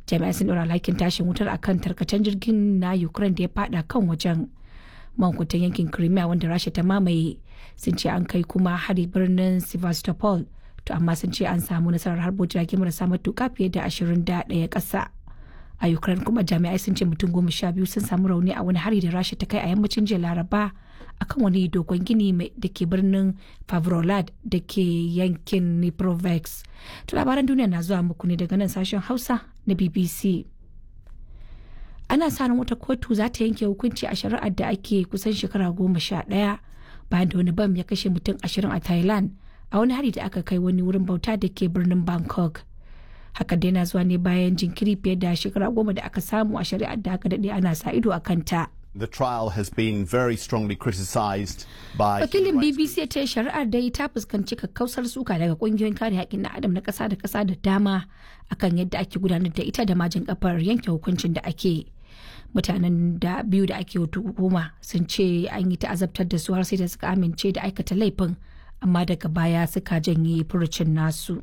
jami'ai sun ɗora alhakin tashin wutar akan tarkacen jirgin na ukraine da ya fada kan wajen mankutan yankin crimea wanda rasha ta mamaye sun ce an kai kuma hari birnin sevastopol to amma sun ce an samu nasarar harbo jirage marasa matuka fiye da ashirin da ɗaya ƙasa a ukraine kuma jami'ai sun ce mutum goma sha biyu sun samu rauni a wani hari da rasha ta kai a yammacin jiya laraba akan wani dogon gini da ke birnin favrolad da ke yankin niprovex to labaran duniya na zuwa muku ne daga nan sashen hausa na bbc ana sa ran wata kotu za ta yanke hukunci a shari'ar da ake kusan shekara goma sha ɗaya bayan da wani bam ya kashe mutum ashirin a thailand a wani hari da aka kai wani wurin bauta da ke birnin bangkok hakan dai na zuwa ne bayan jinkiri fiye da shekara goma da aka samu a shari'ar da aka daɗe ana sa ido a kanta. The trial has been very strongly criticized by Wakilin BBC ya ce shari'ar dai ta fuskanci kakkausar suka daga kungiyoyin kare haƙƙin na adam na ƙasa da ƙasa da dama akan yadda ake gudanar da ita da majin kafar yanke hukuncin da ake. Mutanen da biyu da ake hukuma sun ce an yi ta'azabtar da su har sai da suka amince da aikata laifin amma daga baya suka janye furucin nasu.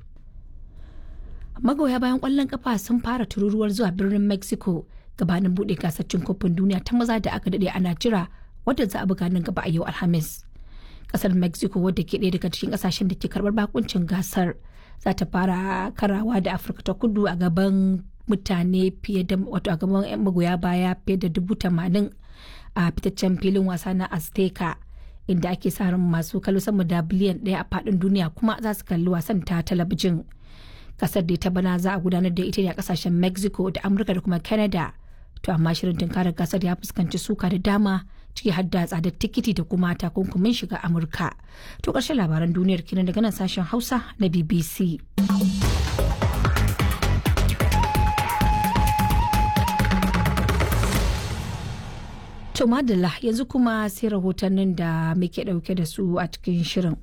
Magoya bayan ƙwallon kafa sun fara tururuwar zuwa birnin Mexico gabanin buɗe gasar cin kofin duniya ta maza da aka daɗe ana jira wadda za a buga nan gaba a yau alhamis kasar mexico wadda ke ɗaya daga cikin ƙasashen da ke karɓar bakuncin gasar za ta fara karawa da afirka ta kudu a gaban mutane fiye da wato a gaban yan magoya baya fiye da dubu tamanin a fitaccen filin wasa na azteca inda ake sa ran masu kallo sama da biliyan ɗaya a faɗin duniya kuma za su kalli wasan ta talabijin kasar da ta bana za a gudanar da ita ne a kasashen mexico da amurka da kuma canada to amma shirin tunkarar gasar ya fuskanci suka da dama ciki har da tsadar tikiti da kuma takunkumin shiga amurka to ƙarshen labaran duniyar kenan daga nan sashen hausa na bbc to madalla yanzu kuma sai rahotannin da muke ɗauke da su a cikin shirin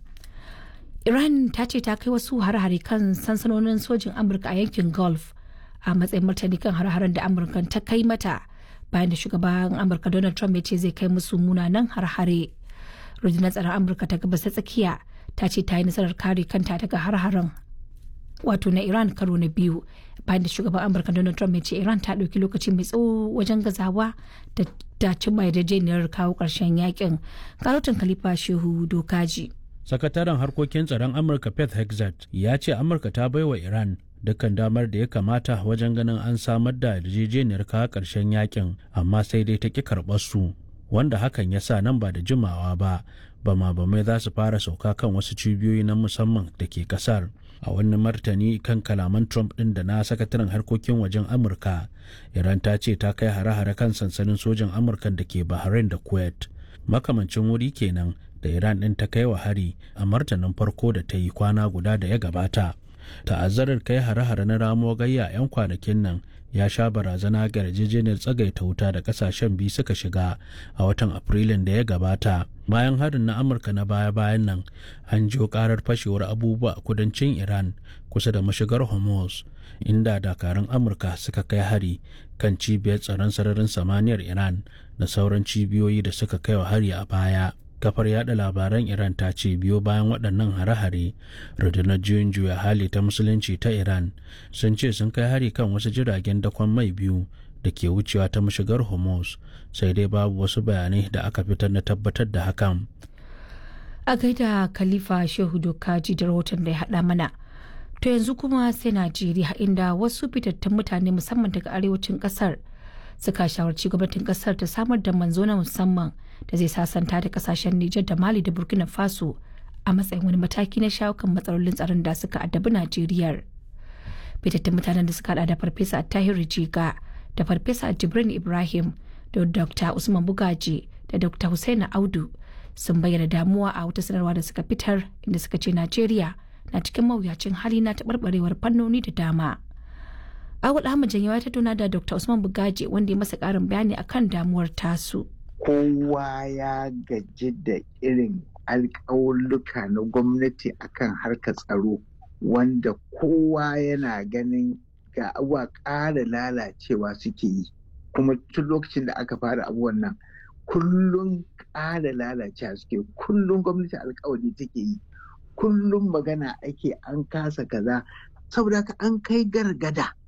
iran ta ce ta kai wasu hare-hare kan sansanonin sojin amurka a yankin gulf a matsayin martani kan har-haren da amurka ta kai mata bayan da shugaban amurka donald trump ya ce zai kai musu munanan har-hare rundunar tsaron amurka ta gabas ta tsakiya ta ce ta yi nasarar kare kanta daga har-haren wato na iran karo na biyu bayan da shugaban amurka donald trump ya ce iran ta ɗauki lokaci mai tsawo wajen gazawa da ta cimma yarjejeniyar kawo ƙarshen yakin karotin khalifa shehu dokaji sakataren harkokin tsaron amurka pet hexat ya ce amurka ta baiwa iran dukkan damar da ya kamata wajen ganin an samar da yarjejeniyar kawo ƙarshen yakin amma sai dai ta ƙi karɓar su wanda hakan ya sa nan ba da jimawa ba bama bamai za su fara sauka kan wasu cibiyoyi na musamman da ke ƙasar a wani martani kan kalaman trump ɗin da na sakataren harkokin wajen amurka iran ta ce ta kai hare-hare kan sansanin sojan amurka da ke bahrain da kuwait makamancin wuri kenan da iran ɗin ta kai wa hari a martanin farko da ta yi kwana guda da ya gabata ta'azzarar kai hare-hare na ramo gayya 'yan kwanakin nan ya sha barazana ga yarjejeniyar tsagaita wuta da kasashen biyu suka shiga a watan afrilun da ya gabata bayan harin na amurka na baya-bayan nan an jiyo karar fashewar abubuwa a kudancin iran kusa da mashigar hormuz inda dakarun amurka suka kai hari kan cibiyar tsaron sararin samaniyar iran da sauran cibiyoyi da suka kai wa hari a baya kafar yada labaran iran ta ce biyo bayan waɗannan hare-hare rundunar juyin juya hali ta musulunci ta iran sun ce sun kai hari kan wasu jiragen dakon mai biyu da ke wucewa ta mashigar hormuz sai dai babu wasu bayanai da aka fitar na tabbatar da hakan a gaida khalifa shehu dokaji da rahoton da ya haɗa mana to yanzu kuma sai najeriya inda wasu fitattun mutane musamman daga arewacin ƙasar suka shawarci gwamnatin ƙasar ta samar da manzo na musamman da zai sasanta da kasashen Nijar da Mali da Burkina Faso a matsayin wani mataki na shawo kan matsalolin tsaron da suka addabi Najeriya. Fitattun mutanen da suka hada da Farfesa Tahiru Jiga da Farfesa Jibrin Ibrahim da Dr. Usman Bugaji da Dr. Hussaina Audu sun bayyana damuwa a wata sanarwa da suka fitar inda suka ce Najeriya na cikin mawuyacin hali na taɓarɓarewar fannoni da dama. Awul Ahmad Janyawa ta tuna da Dr. Usman Bugaji wanda ya masa ƙarin bayani akan damuwar tasu. kowa ya gaji da irin alƙawulluka na gwamnati akan harkar tsaro wanda kowa yana ganin ga abuwa ƙara lalacewa suke yi kuma tun lokacin da aka fara abubuwan nan kullum ƙara lalacewa suke kullum gwamnati alƙawari take yi kullum magana ake an kasa kaza saboda haka an kai gargada